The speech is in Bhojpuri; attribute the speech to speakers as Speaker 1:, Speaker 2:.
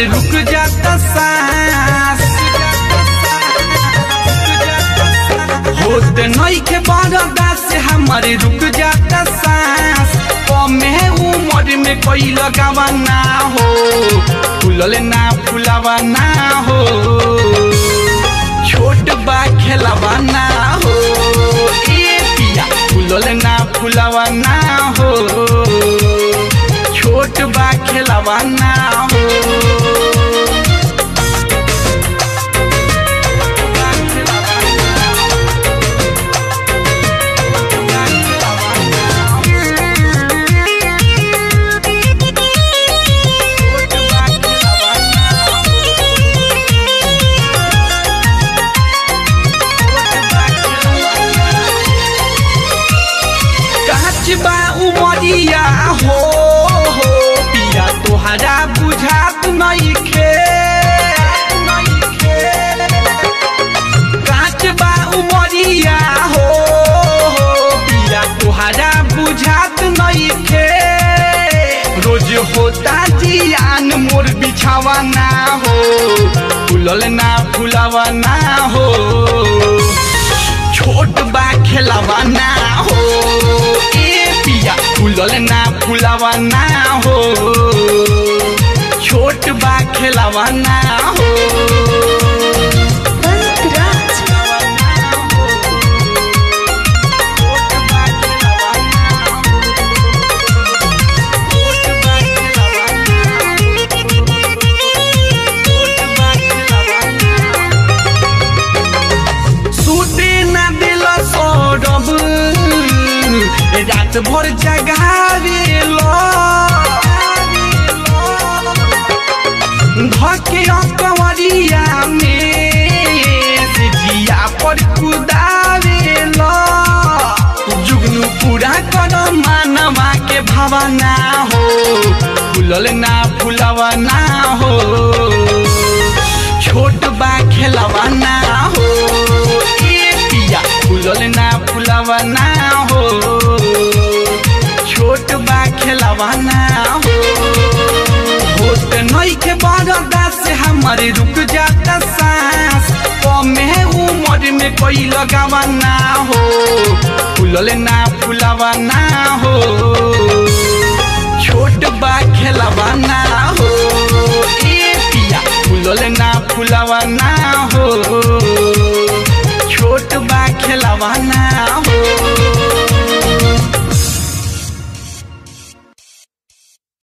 Speaker 1: रुक जाता सांस होत नई के बरदा से हमारे रुक जाता सांस कमे उम्र में कोई लगावा ना हो फूलल ना फुलावा ना हो छोट बा खेलावा ना हो ए पिया फूलल ना फुलावा ना हो छोट बा खेलावा ना हो काच बा उमरिया हो हो पिया तोहरा बुझात नइखे काच बा उमरिया हो हो पिया तोहरा बुझात नइखे रोज होता जियान मोर बिछावा ना हो फुलल ना फुलावा ना हो छोट बा खेलावा ना हो ए पिया फूलल ना फुलावा ना हो छोट बा खेलावा ना हो सुते ना दिल सौरभ रात भर जगावेल धके कंवरिया में से जिया पर कुदावेल जुगनू पूरा कर मानवा के भावना हो फूलल ना फुलावा ना हो छोट बा खेलावा ना हो ए पिया फूलल ना फुलावा ना हो छोट बा खेलावा ना हो होत नई के बरदा से हमारे रुक जाता सांस कमे उम्र में कोई लगावा ना हो फूलल ना फुलावा ना हो छोट बा खेलावा ना हो ए पिया फूलल ना फुलावा ना हो छोट बा खेलावा ना हो